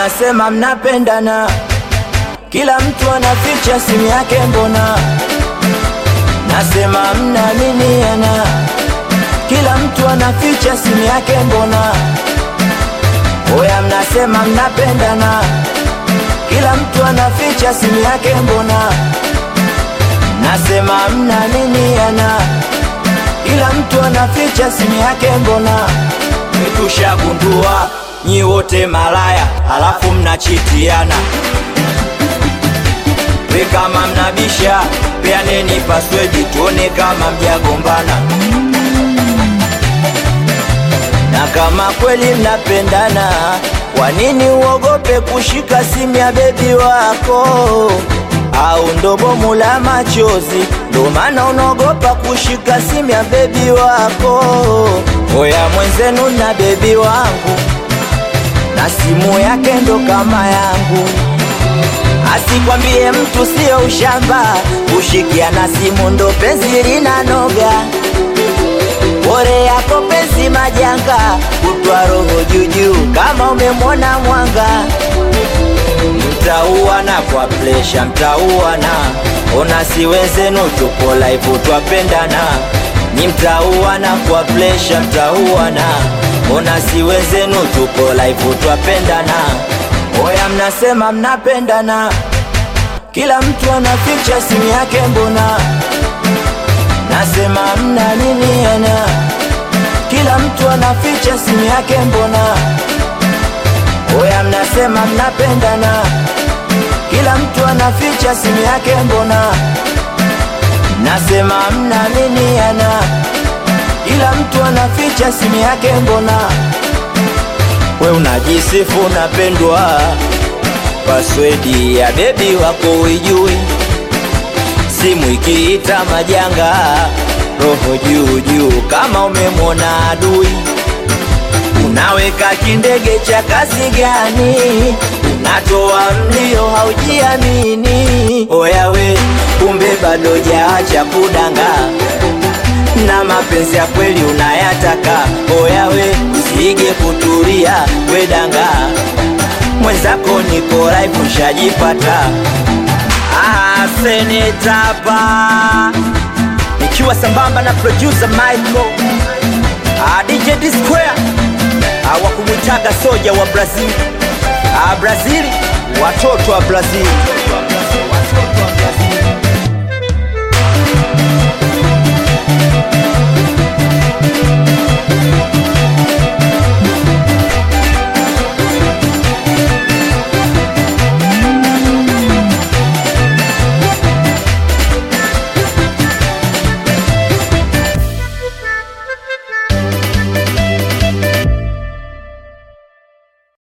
mnasema mnapendana, kila mtu anaficha simu yake, mbona nasema mnaaminiana, kila mtu anaficha simu yake, mbona oya, mnasema mnapendana, kila mtu anaficha simu yake, mbona nasema mnaaminiana, kila mtu anaficha simu yake, mbona tushagundua nyi wote malaya, halafu mnachitiana. We kama mnabisha, peaneni paswedi tuone kama mjagombana, na kama kweli mnapendana, kwa nini uogope kushika simu ya bebi wako? Au ndo bomu la machozi, ndo maana unaogopa kushika simu ya bebi wako? Oya mwenzenu na bebi wangu na simu yake ndo kama yangu, asikwambie mtu sio ushamba, kushikia na simu ndo penzi linanoga. Bore yako penzi majanga, kutwa roho juujuu kama umemwona mwanga. Mtauana kwa presha, mtauana ona, si wenzenu tupo live twapendana, ni mtauana kwa presha, mtauana ona, si wenzenu tupo live twapendana. Oya, mnasema mnapendana, kila mtu anaficha simu yake, mbona nasema mnaaminiana, kila mtu anaficha simu yake, mbona Oya, mnasema mnapendana, kila mtu anaficha simu yake, mbona nasema mnaaminiana, kila mtu anaficha simu yake, mbona we unajisifu unapendwa, paswedi ya bebi wako uijui, simu ikiita majanga, roho juu juu kama umemwona adui Unaweka kindege cha kazi gani? Unatoa mlio haujiamini. Oya we, kumbe bado jaacha kudanga na mapenzi ya kweli unayataka. Oya we, usige kutulia we danga, mwenzako niko live ushajipata. Ah, senetapa nikiwa sambamba na producer Michael ah, DJ D Square hawakumwitaga soja wa Brazil. Ah, Brazil, watoto wa Brazil.